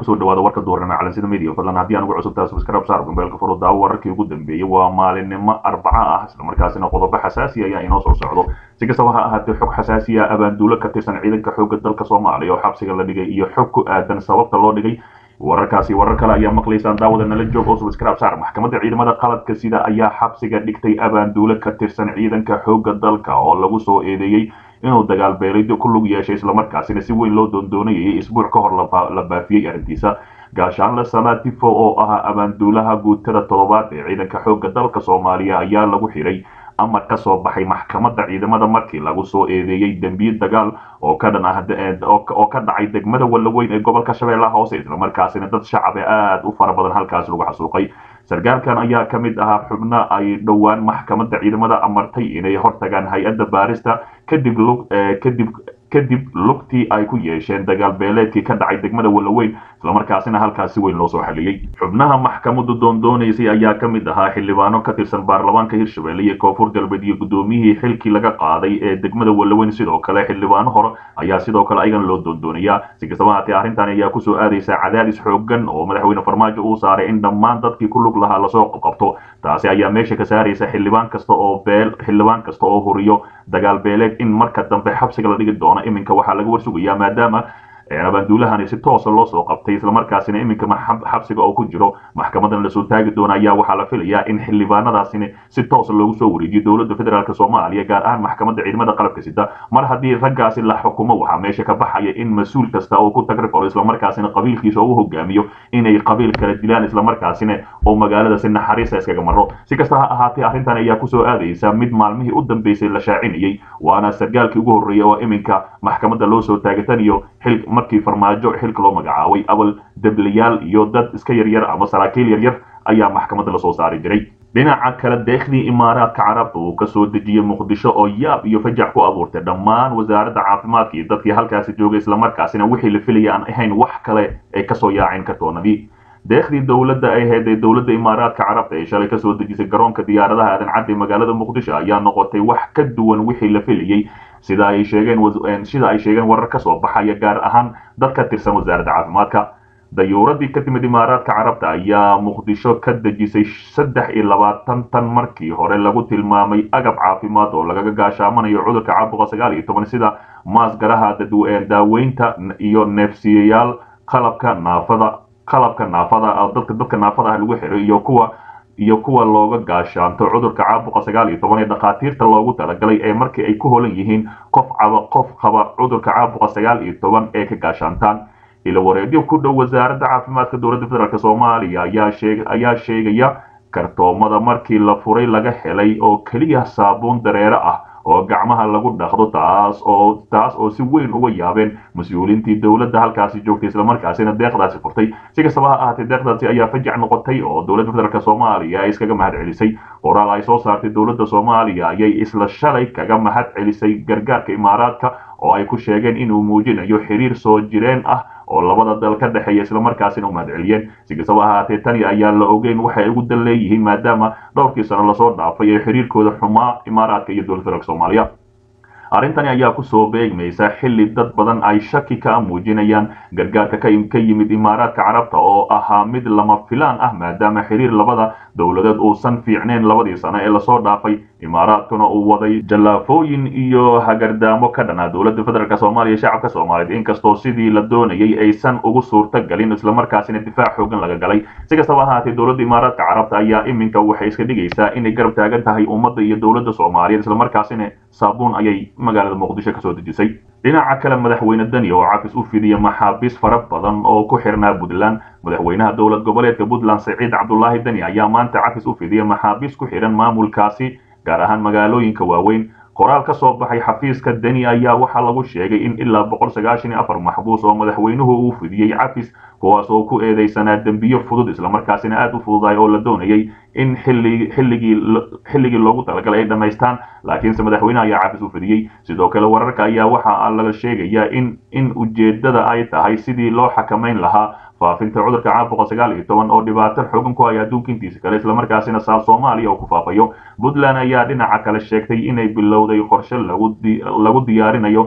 kusoo dhawaada warka duurnimo calansida media fadlan haddii aan ugu cusubtaa subscribe saar gombeelka furo daawo wararkii ugu dambeeyey waa maalinimo arbaca ah islamarkaasina qodobo xasaasi ayaa inoo soo socdo si kastaba ha ahaatee xog xasaasi ah abaanduulo ka tirsan ciidanka xoogga dalka soomaaliya oo xabsiga la dhigay iyo xog ku aadan sababta loo dhigay wararkaasi warar kale ayaa maqlaysaan daawada nala joog oo subscribe saar maxkamadda ciidamada qaladka sida ayaa xabsiga dhigtay abaanduulo ka tirsan ciidanka xoogga dalka oo lagu soo eedeeyey inuu dagaal beelaydo ku lug yeeshay islamarkaasina si weyn loo doondoonayay isbuuc ka hor la baafiyey arrintiisa gaashaanle salatifo oo ahaa abaanduulaha guutada toddobaad ee ciidanka xoogga dalka soomaaliya ayaa lagu xiray amar ka soo baxay maxkamadda ciidamada markii lagu soo eedeeyey dembiye dagaal oo ka dhan ah oo ka dhacay degmada wallaweyn ee gobolka shabeellaha hoose islamarkaasina dad shacabe aad u fara badan halkaas lagu xasuuqay sarkaalkan ayaa ka mid ahaa xubno ay dhowaan maxkamadda ciidamada amartay inay hortagaan hay-adda baarista kadib kadib kadib lugtii ay ku yeesheen dagaal beeleedkii ka dhacay degmada wallaweyn islamarkaasina halkaas si weyn loo soo xaliyey xubnaha maxkamaddu doondoonaysay ayaa ka mid ahaa xildhibaano ka tirsan baarlamaanka hirshabelle iyo koonfur galbeed iyo guddoomiyihii xilkii laga qaaday ee degmada wallaweyn sidoo kale xildhibaano hore ayaa sidoo kale ayagana loo doondoonayaa si kastaba haatee arrintan ayaa kusoo aadaysa cadaadis xoogan oo madaxweyne farmaajo uu saaray in dhammaan dadkii ku lug lahaa lasoo qabqabto taasi ayaa meesha ka saaraysa xildhibaan kasta oo beel xildhibaan kasta oo huriyo dagaal beeleed in marka dambe xabsiga la dhigi doono iminka waxaa laga warsugayaa maadaama abaanduulahani si toosa loo soo qabtay islamarkaasina iminka xabsiga oo ku jiro maxkamadan lasoo taagi doona ayaa waxaa la filayaa in xildhibaanadaasini si toosa loogu soo wareejiyo dowladda federaalk soomaaliya gaar ahaan maxkamadda ciidamada qalabka sida mar haddii raggaasi la xukumo waxaa meesha ka baxaya in mas-uul kasta oo ku tagrifalo islamarkaasina qabiilkiisa u hogaamiyo inay qabiil kala dilaan islamarkaasina oo magaalada si naxariista iskaga maro si kasta ha ahaatee arrintan ayaa kusoo aadaysa mid maalmihii u dambeysay la shaacinayay waana sargaalkii ugu horreeyay oo iminka maxkamadda loo soo taagataniyo xil markii farmaajo xilka loo magacaabay awal deblayaal iyo dad iska yaryar ama saraakiil yaryar ayaa maxkamadda lasoo saari jiray dhinaca kale deekhdii imaaraadka carabta uu kasoo dejiyey muqdisho oo yaab iyo fajac ku abuurtay dhammaan wasaaradda caafimaadka iyo dadkii halkaasi joogay islamarkaasina wixii la filaya aan ahayn wax kale ay kasoo yaaceen kartoonadii deekhdii dowladda ay ahayd ee dowladda imaaraadka carabta ee shalay kasoo dejisay garoonka diyaaradaha aadan cadde magaalada muqdisho ayaa noqotay wax ka duwan wixii la filayey sida ay sheegeen sida ay sheegeen warar ka soo baxaya gaar ahaan dad ka tirsan wasaaradda caafimaadka dayuuradii ka timid imaaraadka carabta ayaa muqdisho ka dejisay saddex iyo labaatan tan markii hore lagu tilmaamay agab caafimaad oo lagaga gaashaamanayo cudurka caabuqa sagaal iyo toban sida maasgaraha daaweynta iyo neefsiyayaal qalabka naafada qalabka naafada dadka dadka naafada ah lagu xiro iyo kuwa iyo kuwa looga gaashaanto cudurka caabuqa sagaal iyo toban ee dhakhaatiirta loogu talagalay ee markii ay ku holan yihiin qof caba qof qaba cudurka caabuqa sagaal iyo toban ee ka gaashaantaan ilo wareedyo ku dhow wasaaradda caafimaadka dowladda federaalk soomaaliya ayaa sheeg ayaa sheegaya kartoomada markii la furay laga helay oo keliya saabuun dareere ah oo gacmaha lagu dhaqdo taas oo taas oo si weyn uga yaabeen mas-uuliintii dowladda halkaasi joogtay islamarkaasina deeqdaasi furtay si kastaba ha ahaatee deeqdaasi ayaa fajac noqotay oo dowladda federaalk soomaaliya ay iskaga mahad celisay qoraal ay soo saartay dowladda soomaaliya ayay isla shalay kaga mahad celisay gargaarka imaaraadka oo ay ku sheegeen inuu muujinayo xiriir soo jireen ah oo labada dal ka dhexeeya islamarkaasina u mahad celiyeen si kastaba ahaatee tani ayaa la ogeyn waxay ugu dan leeyihiin maadaama dhowrkii sano lasoo dhaafay ee xiriirkooda xumaa imaaraadka iyo dowladda federaalk soomaaliya arrintani ayaa kusoo beegmaysa xilli dad badan ay shaki ka muujinayaan gargaarka ka yimid imaaraadka carabta oo ahaa mid lama filaan ah maadaama xiriir labada dowladeed uusan fiicneyn labadii sano ee lasoo dhaafay imaaraadkuna uu waday jallaafooyin iyo hagardaamo ka dhanaa dowladda federaalk soomaaliya shacabka soomaaliyeed inkastoo sidii la doonayay aysan ugu suurta galin islamarkaasina difaac xoogan laga galay si kastaba ahaatee dowladda imaaraadka carabta ayaa iminka waxay iska dhigaysaa inay garab taagan tahay ummadda iyo dowladda soomaaliyeed islamarkaasina saabuun ayay magaalada muqdisho kasoo dejisay dhinaca kale madaxweyne deni oo cafis u fidiya maxaabiis fara badan oo ku xirnaa puntland madaxweynaha dowlad goboleedka puntland saciid cabdulaahi deni ayaa maanta cafis u fidiya maxaabiis ku xihan maamulkaasi gaar ahaan magaalooyinka waaweyn qoraal ka soo baxay xafiiska deni ayaa waxaa lagu sheegay in ilaa boqol sagaashan iyo afar maxbuus oo madaxweynuhu uu fidiyey cafis kuwaas oo ku eedeysanaa dembiyo fudud islamarkaasina aad u fududaay oo la doonayay in xilligii xilligii loogu talagalay ay dhammaystaan laakiinse madaxweynaha ayaa cafis u fidiyey sidoo kale wararka ayaa waxa laga sheegayaa in in ujeedada ay tahay sidii loo xakamayn lahaa faafinta cudurka caabuqa sagaal iyo toban oo dhibaato xoogan ku haya adduunka intiisa kale islamarkaasina saal soomaaliya oo ku faafayo puntland ayaa dhinaca kale sheegtay inay bilowday qorshe lagu lagu diyaarinayo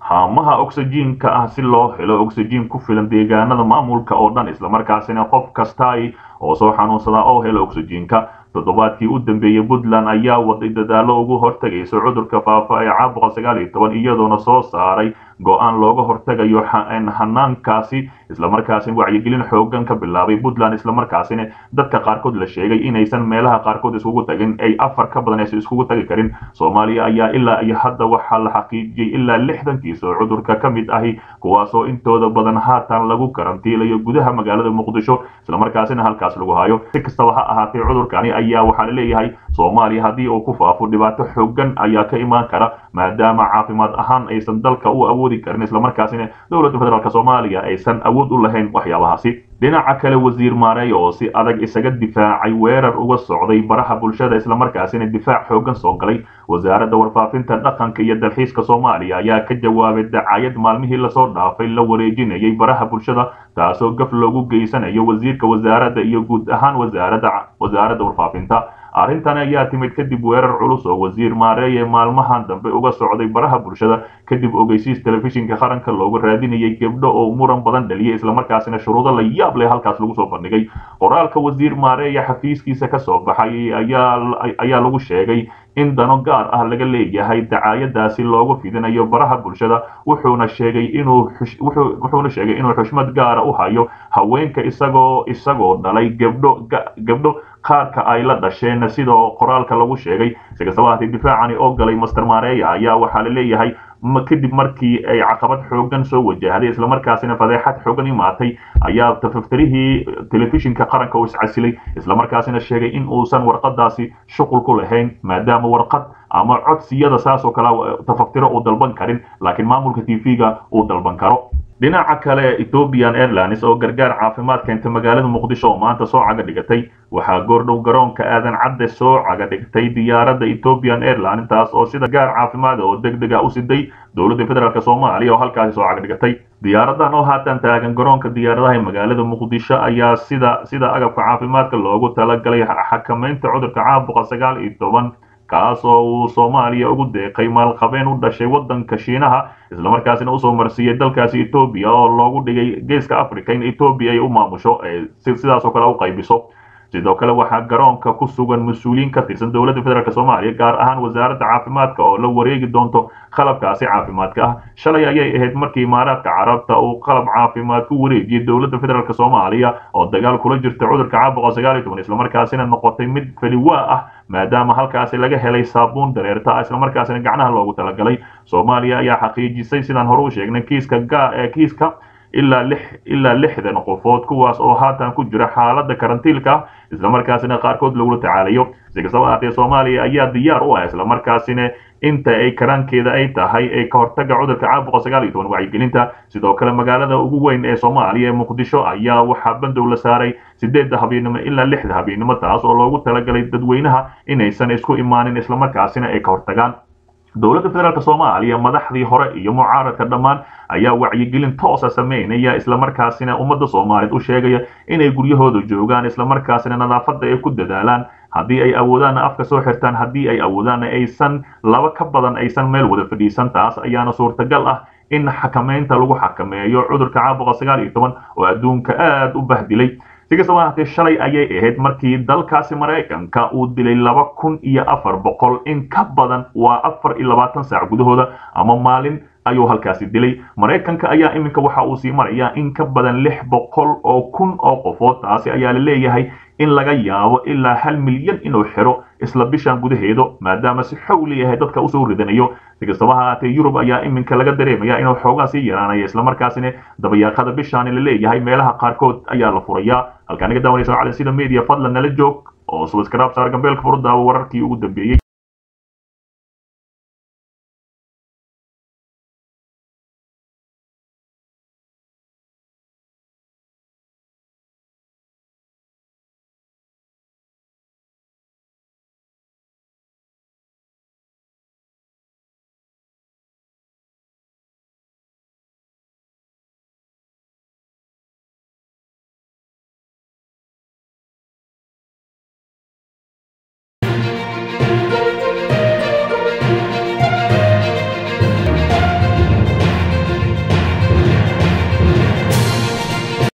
haamaha oxyjiinka ah si loo helo oxyjiin ku filan deegaanada maamulka oo dhan islamarkaasina qof kasta oo soo xanuunsadaa oo helo oxyjiinka toddobaadkii u dambeeyey puntland ayaa waday dadaalo ugu hortegaysa cudurka faafa ee caabuqa sagaal iyo toban iyadoona soo saaray go-aan looga hortegayo hanaankaasi islamarkaasina wacyigelin xoogan ka bilaabay puntland islamarkaasina dadka qaarkood la sheegay inaysan meelaha qaarkood iskugu tagin ay afar ka badan aysan iskugu tagi karin soomaaliya ayaa ilaa iyo hadda waxaa la xaqiijiyey ilaa lixdan kiis oo cudurka ka mid ahi kuwaasoo intooda badan haatan lagu karantiilayo gudaha magaalada muqdisho islamarkaasina halkaas lagu hayo si kastaba ha ahaatee cudurkani ayaa waxaa la leeyahay soomaaliya haddii uu ku faafo dhibaato xoogan ayaa ka imaan kara maadaama caafimaad ahaan aysan dalka u awoodi karin islamarkaasina dowladda federaalk soomaaliya aysan awood u lahayn waxyaabahaasi dhinaca kale wasiir maareey oo si adag isaga difaacay weerar uga socday baraha bulshada islamarkaasina difaac xoogan soo galay wasaaradda warfaafinta dhaqanka iyo dalxiiska soomaaliya ayaa ka jawaabay dacayad maalmihii lasoo dhaafay la wareejinayay baraha bulshada taasoo gaf loogu geysanayo wasiirka wasaaradda iyo guud ahaan wasaaradda wasaaradda warfaafinta arrintan ayaa timid kadib weerar culus oo wasiir maareeye maalmahan dambe uga socday baraha bulshada kadib ogeysiis telefishinka qaranka looga raadinayay gebdho oo muran badan dhaliyay islamarkaasina shuruudo la yaab leh halkaas lagu soo bandhigay qoraalka wasiir maareeye xafiiskiisa ka soo baxay ayaa lagu sheegay in dano gaar ah laga leeyahay dacaayadaasi loogu fidinayo baraha bulshada wuxuuna sheegay inuu wuxuuna sheegay inuu xushmad gaara u hayo haweenka isagoo isagoo dhalay gebdho gebdho qaarka ay la dhasheen sidoo qoraalka lagu sheegay si kastaba haatee difaacani oo galay master maareeya ayaa waxaa la leeyahay kadib markii ay caqabad xoogan soo wajahday islamarkaasina fadeexad xoogan imaatay ayaa tafaftirihii telefishinka qaranka uu iscasilay islamarkaasina sheegay in uusan warqadaasi shuqul ku lahayn maadaama warqad ama codsiyada saas oo kale tafaftiro uu dalban karin laakiin maamulka t v-ga uu dalban karo dhinaca kale ethiopian airlines oo gargaar caafimaad keenta magaalada muqdisho oo maanta soo caga dhigatay waxaa goordhow garoonka aadan cadde soo caga dhigtay diyaaradda ethiopian airline taas oo sida gaar caafimaad oo deg deg a u siday dowladda federaalk soomaaliya oo halkaasi soo caga dhigatay diyaaradan oo haatan taagan garoonka diyaaradaha ee magaalada muqdisho ayaa sida sida agabka caafimaadka loogu talagalay xakamaynta cudurka caabuqa sagaal iyo toban kaas oo uu soomaaliya ugu deeqay maalqabeen u dhashay waddanka shiinaha islamarkaasina usoo marsiiyey dalkaasi etoobiya oo loogu dhigay geeska africa in etoobiya ay u maamusho sidaasoo kale u qaybiso sidoo kale waxaa garoonka ku sugan mas-uuliyiin ka tirsan dowladda federaalk soomaaliya gaar ahaan wasaaradda caafimaadka oo la wareegi doonto qalabkaasi caafimaadka ah shalay ayay ahayd markii imaaraadka carabta uu qalab caafimaad ku wareejiyey dowladda federaalk soomaaliya oo dagaal kula jirta cudurka caabuqa sagaal iyo toban islamarkaasina noqotay mid faliwaa ah maadaama halkaasi laga helay saabuun dareerta ah islamarkaasina gacnaha loogu talagalay soomaaliya ayaa xaqiijisay sidaan hore u sheegnay kiiska ga ee kiiska ilaa lix ilaa lixdan qofood kuwaas oo haatan ku jira xaaladda karantiilka ah islamarkaasina qaarkood lagula tacaalayo si kastaba ahaatee soomaaliya ayaa diyaar u ah islamarkaasina inta ay karaankeeda ay tahay ee ka hortaga cudurka caabuqa sagaal iyo toban wacyigelinta sidoo kale magaalada ugu weyn ee soomaaliya ee muqdisho ayaa waxaa bandow la saaray sideedda habeennimo ilaa lixda habeennimo taas oo loogu talagalay dadweynaha inaysan isku imaanin islamarkaasina ay ka hortagaan dowladda federaalk soomaaliya madaxdii hore iyo mucaaradka dhammaan ayaa wacyigelin toosa sameynaya islamarkaasina ummadda soomaaliyeed u sheegaya inay guryahooda joogaan islamarkaasina nadaafadda ay ku dadaalaan haddii ay awoodaanna afka soo xirtaan haddii ay awoodaanna aysan laba ka badan aysan meel wada fadhiisan taas ayaana suurtagal ah in xakamaynta lagu xakameeyo cudurka caabuqa sagaal iyo toban oo adduunka aad u bahdilay si kastaba ahaatee shalay ayay ahayd markii dalkaasi maraykanka uu dilay laba kun iyo afar boqol in ka badan waa afar iyo labaatan saac gudahooda ama maalin ayuu halkaasi dilay maraykanka ayaa iminka waxa uu sii marayaa in ka badan lix boqol oo kun oo qofood taasi ayaa la leeyahay in laga yaabo ilaa hal milyan inuu xiro isla bishan gudaheedu maadaama si xowli yahay dadka usoo ridanayo si kastaba haatee yurub ayaa iminka laga dareemaya inuu xoogaa sii yaraanaya islamarkaasina dabayaaqada bishaani la leeyahay meelaha qaarkood ayaa la furayaa halkaa naga daawanaysa cali sida media fadlan nala joog oo subscribe saar gambeelka furudaawo wararkii ugu dambeeyey